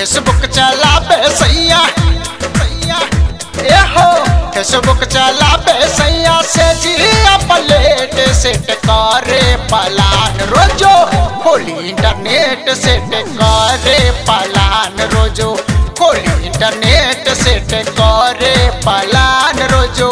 Facebook चलाबे सैया सैया ए हो फेसबुक चलाबे सैया से जिया प्लेट सेट करे पलान रोजो खोली इंटरनेट सेट करे पलान रोजो खोली इंटरनेट सेट करे पलान रोजो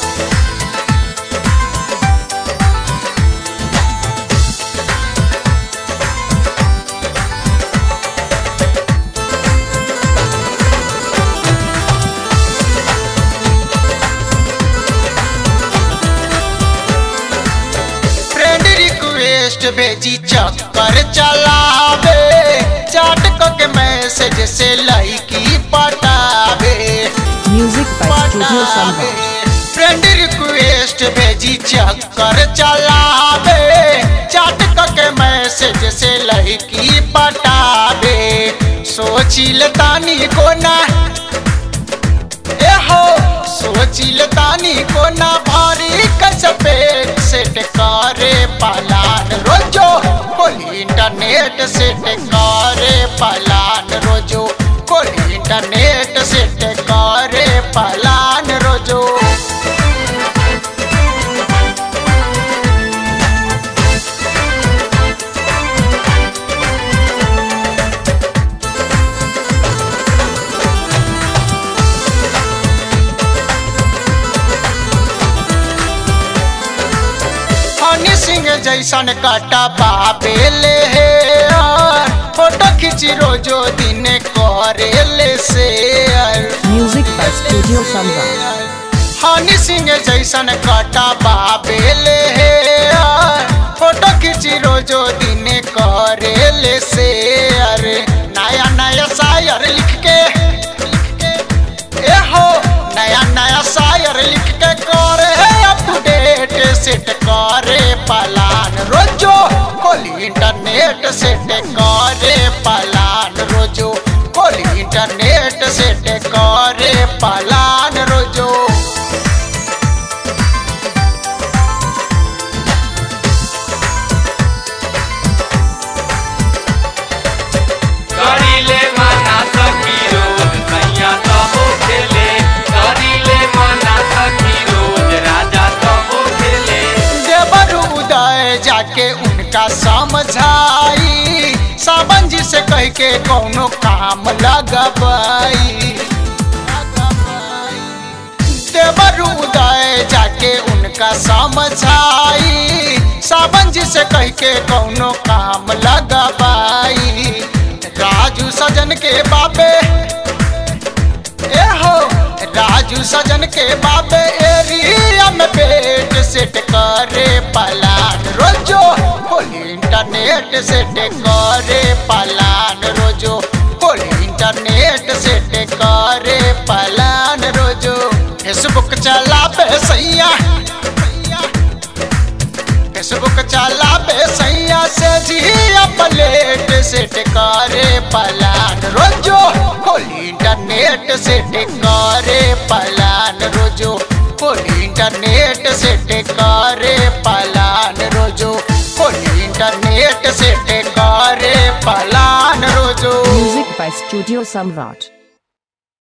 फ्रेंड रिक्वेस्ट भेजी चक्कर चलावे चाट के मैसेज से लड़की पटावे Music by Studio Samba. Friend request भेजी चक्कर चलावे चाट के मैसेज से लड़की पटावे सोचिल तानी को ना ए हो सोचिल तानी को ना भारी कसपे सेट करे पलान रोजो खोली इंटरनेट सेट करे पलान रोजो खोली इंटरनेट सेट करे पलान रोजो हनी सिंह जैसन काटा बाबे ले हे यार फोटो खींची रोजो दिन करे ले share Music by Studio Samba. Honey Singh जैसन काटा बाबे ले हे यार फोटो खींची रोजो दिन करे ले शेयर नया नया शायर लिख के लिख के ए हो नया नया शायर लिख के करे अप टू डेट सेट करे पलान रोजो खोली इंटरनेट सेट करे पलान रोजो खोली इंटरनेट सेट करे पलान रोजो करीले मना सखी रोज सैया तबो खेले करीले मना सखी रोज राजा तबो खेले देवर उदय जाके उनका समझाई सावन जी से कह के कौनो काम लगबाई देवर उदय जाके उनका समझाई सावन जी से कह के कौनो काम लगबाई राजू सजन के बाबे ए हो राजू सजन के बाबे एरिया में पेट सेट करे पलान रोजो खोली इंटरनेट सेट करे पलान रोजो खोली इंटरनेट सेट करे पलान रोजो फेसबुक चलाबे सैया फेसबुक चलाबे सैया से जिया प्लेट सेट करे पलान रोजो खोली इंटरनेट सेट करे पलान रोजो खोली इंटरनेट सेट करे पलान रोजो खोली इंटरनेट सेट करे पलान रोजो Music by Studio Samrat.